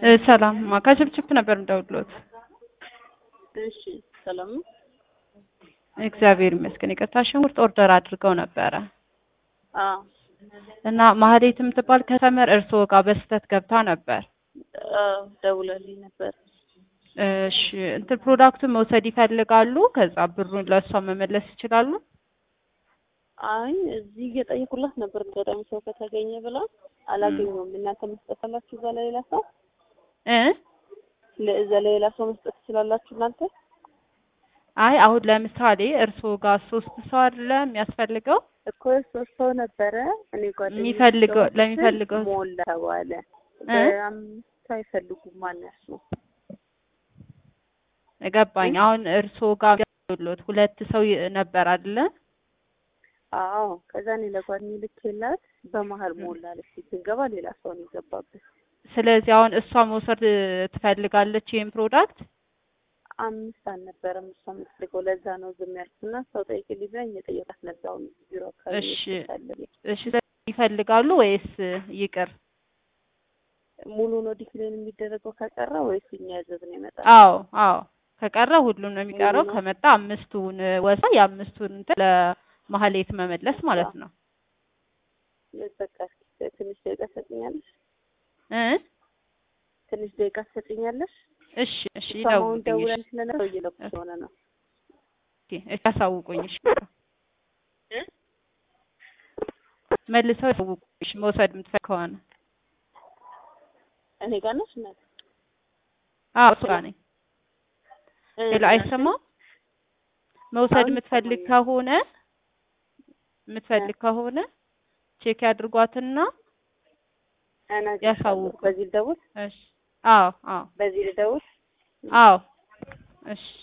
እ ሰላም ማ ከችፕችፕ ነበር እንደውሎት። እሺ ሰላም ነው። እግዚአብሔር ይመስገን። ይቅርታ ሽንኩርት ኦርደር አድርገው ነበረ አዎ እና ማህሌት የምትባል ከስተመር እርስዎ ጋር በስህተት ገብታ ነበር። አዎ ደውላልኝ ነበር። እሺ እንትን ፕሮዳክቱን መውሰድ ይፈልጋሉ? ከዛ ብሩን ለእሷ መመለስ ይችላሉ? አይ እዚህ እየጠየኩላት ነበር አጋጣሚ ሰው ከተገኘ ብላ አላገኘውም። እናንተ መስጠት አላችሁ እዛ ለሌላ ሰው እ ለእዛ ለሌላ ሰው መስጠት ትችላላችሁ እናንተ? አይ አሁን ለምሳሌ እርስዎ ጋር ሶስት ሰው አይደለ የሚያስፈልገው እኮ ሶስት ሰው ነበረ። እኔ ጓደኛዬ የሚፈልገው ሰው ለሚፈልገው ሞላ ተባለ። እ በአምስት አይፈልጉም ማነሱ ገባኝ። አሁን እርስዎ ጋር ሎት ሁለት ሰው ይ- ነበር አይደለ? አዎ ከዛ እኔ ለጓደኛዬ ልኬላት በመሀል ሞላለች። ስትገባ ሌላ ሰው ነው የገባበት። ስለዚህ አሁን እሷ መውሰድ ትፈልጋለች ይሄን ፕሮዳክት አምስት አልነበረም እሷ የምትፈልገው ለዛ ነው ዝም ያልኩትና ሰው ጠይቅልኝ ብላኝ እየጠየቃት ነበር። አሁን ቢሮ አካባቢ እሺ ታለኝ እሺ ይፈልጋሉ ወይስ ይቅር? ሙሉ ነው ዲክሌን የሚደረገው ከቀረ ወይስ እኛ ያዘዝነው ይመጣል? አዎ አዎ ከቀረ ሁሉም ነው የሚቀረው። ሙሉ ነው። ከመጣ አምስቱን ወሳ የአምስቱን እንትን ለማህሌት መመለስ ማለት ነው በቃ ትንሽ ደቂቃ ትሰጥኛለሽ? እ ትንሽ ደቂቃ ትሰጥኛለሽ? እሺ እሺ እሷም አሁን ይደውልልኝ። ደውለን ስለነበር እየለኩ ስለሆነ ነው። እሺ እሺ ያሳውቁኝ። እሺ መልሰው ያሳውቁኝ እሺ መውሰድ የምትፈልግ ከሆነ እኔ ጋር ነሽ እናት? አዎ እሱ ጋር ነኝ። እ ሌላ አይሰማም። መውሰድ አሁን የምትፈልግ ይሰማኛል። ከሆነ የምትፈልግ ከሆነ ቼክ ያድርጓትና እነግርሻለሁ። ያሳውቁ። በዚህ ልደውል? እሺ አዎ አዎ በዚህ ልደውል? አዎ እሺ